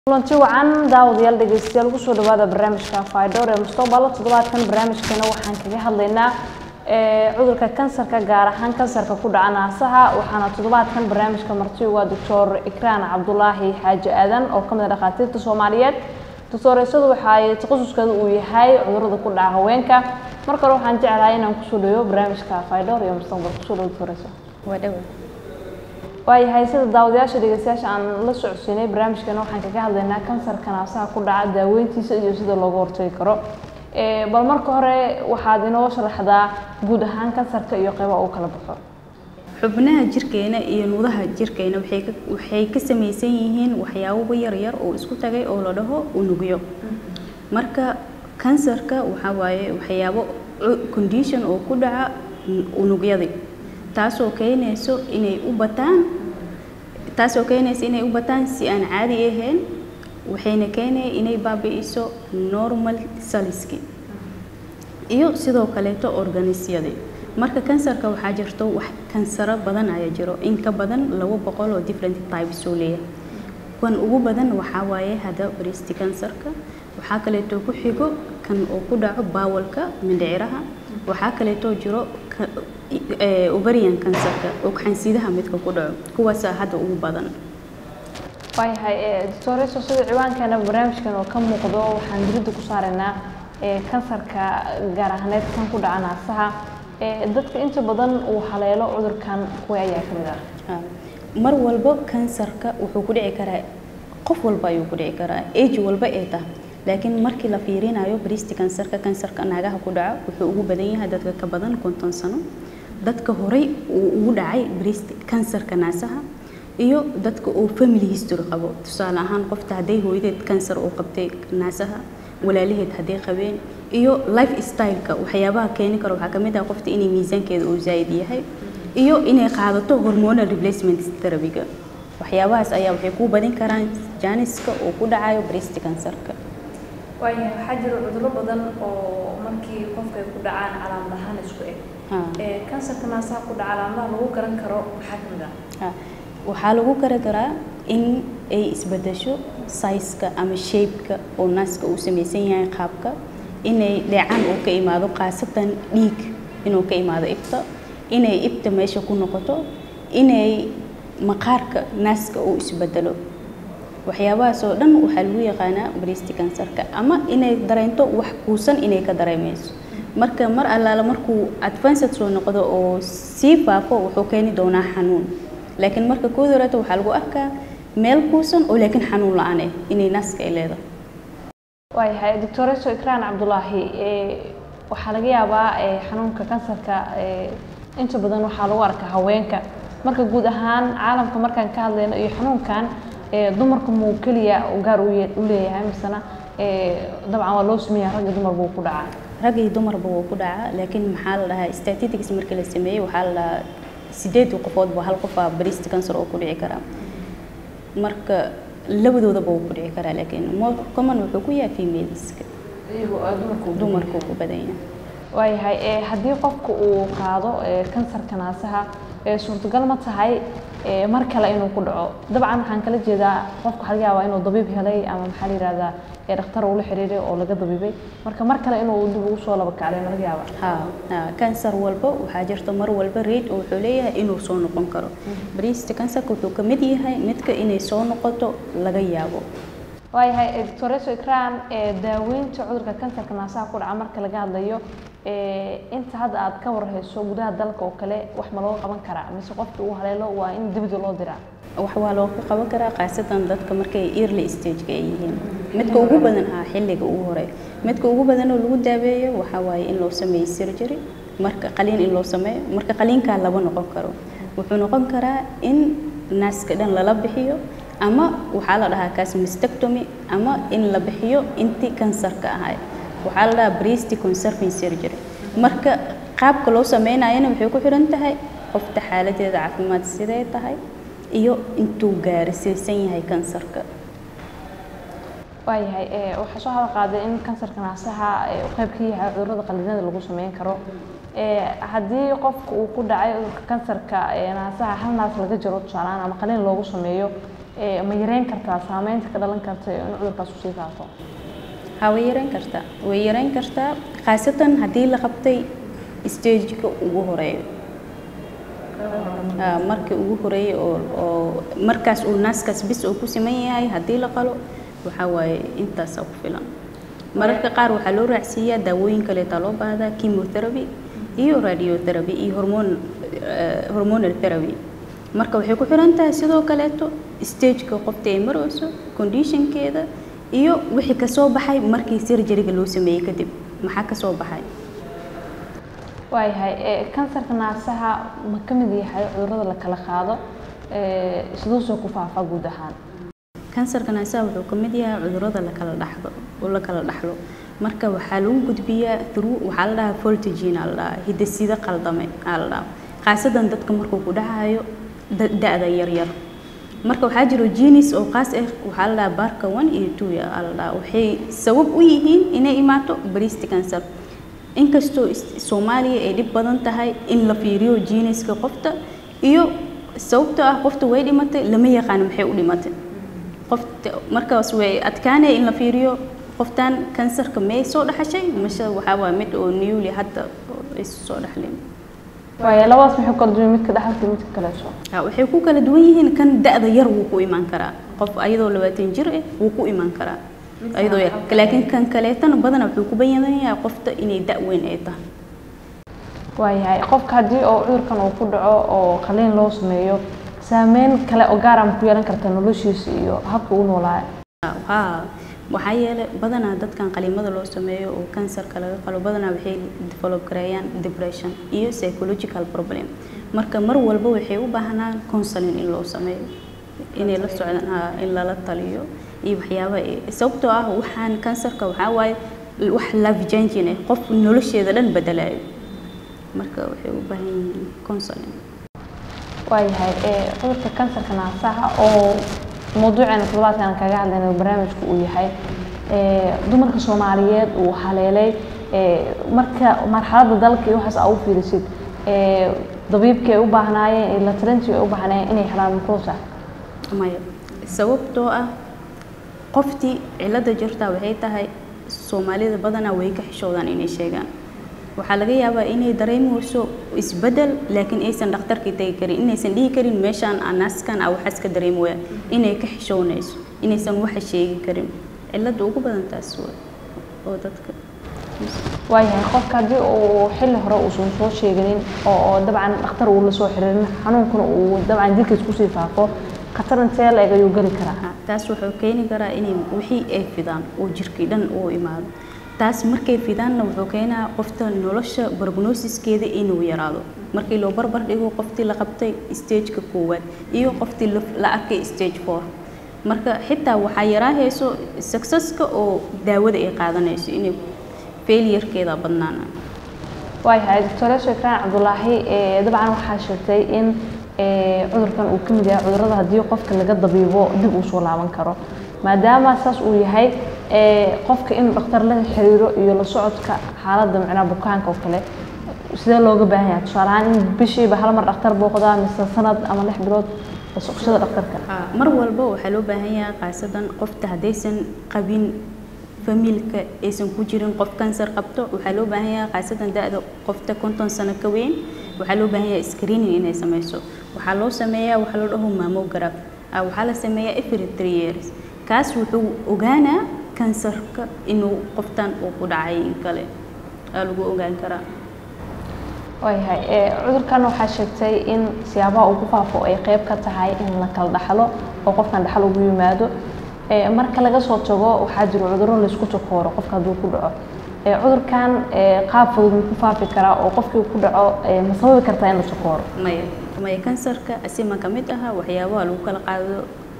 kulanti wacan daawadayaal dhegeystayaal kusoo dhawaada barnaamijka faydhowr ee mustaqbala toddobaadkan barnaamijkeena waxaan kaga hadlaynaa cudurka kansarka gaar ahaan kansarka ku dhaca naasaha waxaana toddobaadkan barnaamijka marti waa doctor ikraan cabdulaahi xaaji aadan oo kamid a dhakhaatiirta soomaaliyeed doctoreysadu waxay takhasuskeeda uu yahay cudurada ku dhaca haweenka marka hore waxaan jeclahay inaan kusoo dhaweyo barnaamijka faydhowr iyo mustaqbal kusoo dhawo doctoreysa waa dhawa waayahay sida daawadayaasha dhegeystayaasha aan la socodsiinay barnaamijkeena waxaan kaga hadlaynaa kansarka naasaha ku dhaca daaweyntiisa iyo sida looga hortagi karo bal marka hore waxaad inoo sharaxdaa guud ahaan kansarka iyo qeyba uu kala baxo xubnaha jirkeena iyo nudaha jirkeena waxay ka waxay ka samaysan yihiin waxyaabo yar yar oo isku tagay oo la dhaho unugyo marka kansarka waxaa waaye waxyaabo condition oo ku dhaca unugyadii taasoo keenayso inay u bataan taasoo keenaysa inay u bataan si aan caadi ahayn waxayna keenaya inay baabi'iso normal saliski iyo sidoo kaleeto organisyadii marka kansarka waxaa jirto wax kansaro badan ayaa jiro in ka badan laba boqol oo different types oo leeyahay kan ugu badan waxaa waaye hadda breast kansarka waxaa kaleeto ku xigo kan oo ku dhaco bawalka mindhiciraha waxaa kaleeto jiro ovarian kansarka oo xansidaha midka ku dhaco kuwaasaa hadda ugu badan waayahay doctoreso sida ciwaankeena barnaamijkan oo ka muuqdo waxaan diridda ku saaraynaa kansarka gaar ahaaneed kan ku dhaca naasaha dadka inta badan uu haleelo cudurkan kuwa ayaa ka mid ah mar walba kansarka wuxuu ku dhici karaa qof walba ayuu ku dhici karaa age walba ee tahay laakiin markii la fiirinayo breast kansarka kansarka naagaha ku dhaca wuxuu ugu badan yahay dadka ka badan konton sano dadka horey uu ugu dhacay breast kansarka naasaha iyo dadka uu family history qabo tusaale ahaan qofta hadday hooyadeed kansar uu qabtay naasaha walaalaheed hadday qabeen iyo life styleka waxyaabaha keeni karo waxaa kamid ah qofta inay miisaankeeda uu zaa'id yahay iyo inay qaadato hormonal replacement therapyga waxyaabahaas ayaa waxay ku badin karaan jaaniska uu ku dhacayo breast kansarka waayahay waxaa jira cudurro badan oo markii qofka ay ku dhacaan calaamad ahaan isku eg kansarka naasaha ku dhaca calaamadaha lagu garan karo maxaa ka mid ah waxaa lagu garan karaa in ay isbedesho saiska ama shapeka oo naaska uu samaysan yahay qaabka inay dheecaan uu ka imaado khaasatan dhiig inuu ka imaado ibta inay ibta meesha ku noqoto inay maqaarka naaska uu isbedelo waxyaabahaas oo dhan waxaa lagu yaqaanaa breast kansarka ama inay dareento wax kuusan inay ka dareemayso marka mar allaala markuu advanced soo noqdo oo sii faafo wuxuu keeni doonaa xanuun laakiin marka koodi horeeta waxaa lagu arkaa meel kuusan oo laakiin xanuun la-aan ah inay naaska ay leedahay waayahay doctoreso ikraan cabdulaahi waxaa laga yaabaa xanuunka kansarka inta badan waxaa lagu arkaa haweenka marka guud ahaan caalamka markaan ka hadlayno iyo xanuunkan dumarka muu keliya gaar u leeyahay misena dabcan waa loo sameeyaa ragga dumar buu ku dhacaa rag iyo dumarba wuu ku dhacaa laakiin maxaa la dhahaa statistics markii la sameeyey waxaa la dhahaa sideed qofoodba hal qof aa breast cancer oo ku dhici karaa marka labadoodaba wuu ku dhici karaa laakiin more common wuxuu ku yahay femaleska dumarku ku badan yahay waayahay haddii qofka uu qaado kansarka naasaha suurtagal ma tahay mar kale inuu ku dhaco dabcan waxaan kala jeedaa qofka waxaa laga yaabaa inuu dabiib helay ama maxaa la yihahdaa dhakhtar uu la xiriiray oo laga dabiibay marka mar kale inuu dib ugu soo laba kacday ma laga yaabaa ha ha kansar walba waxaa jirta mar walba rate oo wuxuu leeyahay inuu soo noqon karo breast kansarka wuxuu ka mid yahay midka inay soo noqoto laga yaabo waayahay doctoreso ikraan daaweynta cudurka kansarka naasaha ku dhaca marka laga hadlayo inta hadda aad ka warhayso gudaha dalka oo kale wax ma loo qaban karaa mise qofkii uu haleelo waa in dibida loo diraa wax waa looga qaban karaa khaasatan dadka markay early stageka ay yihiin midka ugu badan ah xilliga ugu hore midka ugu badan oo lagu daaweeyo waxaa waaye in loo sameeyo surgery marka qaliin in loo sameeyo marka qaliinkaa laba noqon karo wuxuu noqon karaa in naaska dhan lala bixiyo ama waxaa la dhahaa kaas mastectomy ama in la bixiyo intii kansarka ahay waxaa la dhahaa breast conserving surgery marka qaabka loo sameynayana waxay ku xiran tahay qofta xaaladeeda caafimaad sidee tahay iyo intuu gaarsiisan yahay kansarka waayahay waxaa soo hadal qaaday in kansarka naasaha uu qayb ka yahay cudurrada qallinada lagu sameyn karo haddii qofka uu ku dhacay cudurka kansarka naasaha hal naas laga jaro tusaalehaan ama qalin loogu sameeyo ee, ma yareyn kartaa saameynta ka dhalan karta in cudurkaas usii faafo ha way yareyn kartaa way yareyn kartaa khaasatan haddii la qabtay stageka ugu horeeyo Ah, markii ugu horeeyay oo oo markaas uu naaskaas bis uu ku siman yahay haddii la qalo waxaa waaye intaasaa ku filan mararka qaar waxaa loo raacsiiyaa daawooyin kaleetaa loo baahdaa chemotherapy iyo radiotherapy iyo hormone eh, hormonal therapy marka waxay ku xiran tahay sidoo kaleeto stageka qofta ay marayso conditionkeeda iyo wixii kasoo baxay markii surgeryga loo sameeyey kadib maxaa kasoo baxay waayahay ee, kansarka naasaha ma ka mid yahay cudurrada la kala qaado ee, siduu soo ku faafaa guud ahaan kansarka naasaha wuxuu ka mid yahay cudurrada la kala dhaxlo oo la kala dhaxlo marka waxaa lagu gudbiyaa through waxaa la dhahaa voltagene aa la dhahaa hidasida qaldame aa la dhahaa khaasadan dadka markuu ku dhacayo da- da-da yaryar marka waxaa jiro genes oo qaas ah waxaa la dhahaa barka one iyo two aa la dhahaa waxay sabab u yihiin inay imaato breast cancer inkastoo is- soomaaliya ay dhib badan tahay in la fiiriyo geneska qofta iyo sababtoo ah qofta way dhimatay lama yaqaano maxay u dhimatay qofta markaas way adkaanaya in la fiiriyo qoftan kansarka may soo dhaxashay mase waxaa waa mid oo newly hadda oo ay soo dhaxleen waayo labadaas maxay kala duwan midka dhaxalka iyo midka kaleeto Ha, waxay ku kala duwan yihiin kan da-da yar wuu ku imaan karaa qof ayadoo labaatan jir ah wuu ku imaan karaa ayadoo yar laakiin kan kaleetana badanaa wuxuu ku bayanyahay qofta inay da' weyn ay tahay waayahay qofka haddii oo cudurkan uu ku dhaco oo qaliin loo sameeyo saameyn kale oo gaar ah ma ku yeelan karta noloshiisa iyo habka uu noolaayo haa waxaa yeelay badanaa dadkan qaliimada loo sameeyo oo kansarka laga qalo badanaa waxay develop gareeyaan depression iyo psychological problem marka mar walba waxay u baahnaan counseling in loo sameeyo inay la socdaan haa in lala taliyo iyo waxyaaba sababtoo ah waxaan kansarka waxaa waaye wax life changing ah qof nolosheeda dhan bedelayo marka waxay u baahan yihiin counseling waayahay ee, cudurka kansarka naasaha oo mawduuceena toddobaadkan kaga hadlayna barnaamijku uu yahay ee, dumarka soomaaliyeed uu haleelay ee, marka marxaladda dalka iyo waxaas aa u fiirisid ee, dabiibkii ay u baahnaayeen iyo la talintii ay u baahnaayeen inay helaan mukuusa maya sababtoo ah qoftii cilada jirtaa waxay tahay soomaalida badanaa way ka xishoodaan inay sheegaan waxaa laga yaabaa inay dareemayso isbedel laakiin aysan dhakhtarkii tegi karin inaysan dhihi karin meeshaan anaaskan a waxaas ka dareemaya inay ka xishoonayso inaysan waxa sheegi karin cilada ugu badan taas waa oo dadka waayahay qofka haddii uu xilli hore uusan soo sheeganin oo oo dabcan dhakhtar uu la soo xiriirin xanuunkuna uu dabcan jirkiis kusii faafo khatar intee la eg ayuu geli karaa Ah, taas wuxuu keeni karaa inay wixii ay fidaan oo jirkii dhan uu imaado taas markay fidaanna wuxuu keenaa qofta nolosha prognosiskeeda inuu yaraado markii loo barbar dhigo qoftii la qabtay stageka koowaad iyo qoftii la- la arkay stage four marka xitaa waxaa yaraahayso successka oo daawada ay qaadanayso inay failurekeeda badnaana waayahay doctor sheekraan cabdulaahi ee, dabcan waxaa sheegtay in ee, cudurkan uu ka mid yahay cudurrada haddii qofka laga dabiibo dib uu soo laaban karo maadaama saas uu yahay ee, qofka in dhakhtar la xiriiro iyo la socodka xaaladda micnaha bukaanka oo kale sidee looga baahan yahay tusaale ahaan in bishiiba hal mar dhakhtar booqdaa mise sanad ama lix bilood la socoshada dhakhtarka Ah, mar walba waxaa loo baahan yahay khaasadan qofta haddaysan qabin famiilka aysan ku jirin qof kansar qabto waxaa loo baahan yahay khaasadan da-da qofta konton sano ka weyn waxaa loo baahan yahay screening inay sameyso waxaa loo sameeyaa waxaa loo dhaho mammograph Ah, waxaa la sameeyaa every three years kaas wuxuu ogaanaa kansarka inuu qoftan uu ku dhacay in kale aa lagu ogaan karaa waayahay ee, cudurkan waxaa sheegtay in siyaabaha uu ku faafo ay qayb ka tahay in la kala dhaxlo oo qofkan dhaxal ugu yimaado ee, marka laga soo tago waxaa jiro cudurro laysku takooro qofka hadduu ku dhaco ee, cudurkan ee, qaab fudud ma ku faafi karaa oo qofkii ku dhaco ee, ma sababi kartaa in la takooro maya maya kansarka asima ka mid aha waxyaabaha lagu kala qaado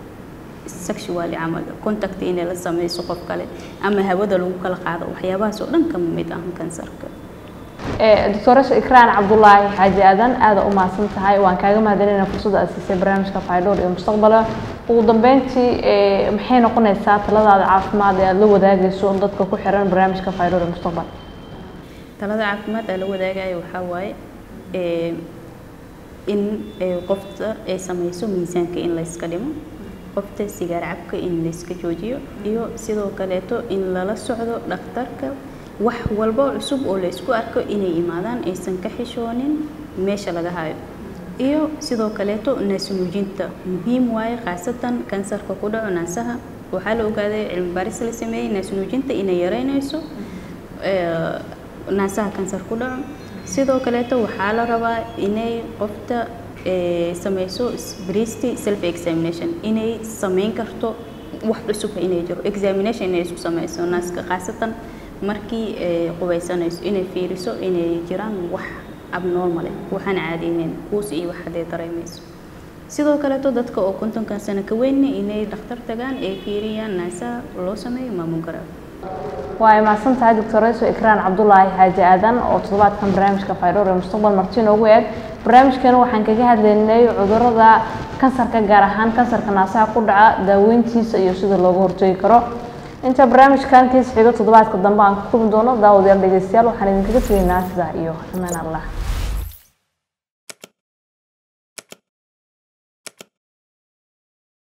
sexually camal contact inay la sameyso qof kale ama hawada lagu kala qaado waxyaabahaas oo dhan kama mid ahan kansarka doctoresa ikraan cabdulaahi xaaji aadan aada u mahadsan tahay waan kaaga mahadcelinayna fursadda aad siisay barnaamijka faydhoor iyo mustaqbala ugu dambeyntii ee, maxay noqonaysaa taladaada caafimaad ee aada la wadaagayso dadka ku xiran barnaamijka faydhoor iyo mustaqbal talada caafimaad aa la wadaagayo waxaa waaye ee, in ee, qofta ay sameyso miisaanka in la iska dhimo qofta sigaar cabka in layska joojiyo iyo sidoo kaleeto in lala socdo dhakhtarka wax walbo cusub oo laysku arko inay imaadaan aysan ka xishoonin meesha laga hayo iyo sidoo kaleeto naasnuujinta muhiim waaye khaasatan kansarka ku dhaco naasaha waxaa la ogaaday cilmi baaris la sameeyey naasnuujinta inay yareynayso naasaha kansar ku dhaco sidoo kaleeto waxaa la rabaa inay qofta samayso breast self examination inay samayn karto wax cusub inay jiro examination inay isku samayso naaska khaasatan markii qubaysanayso inay fiiriso inay jiraan wax abnormal waxaan caadiyneyn kuus iyo wax hadday dareemayso sidoo kaleeto dadka oo kontonkan sano ka weynna inay dhakhtar tagaan ay fiiriyaan naasaha loo sameeyo maamulgaraab waa ay mahadsan tahay doctoreso ikraan cabdulaahi xaaji aadan oo toddobaadkan barnaamijka faydhowr ee mustaqbal marti noogu eeg barnaamijkeena waxaan kaga hadlaynay cudurada kansarka gaar ahaan kansarka naasaha ku dhaca daaweyntiisa iyo sida looga hortegi karo inta barnaamijkan kiis xigo toddobaadka dambe aan ku kulmi doono daawadayaal dhegeystayaal waxaan idinkaga tegaynaa sidaa iyo amaan allah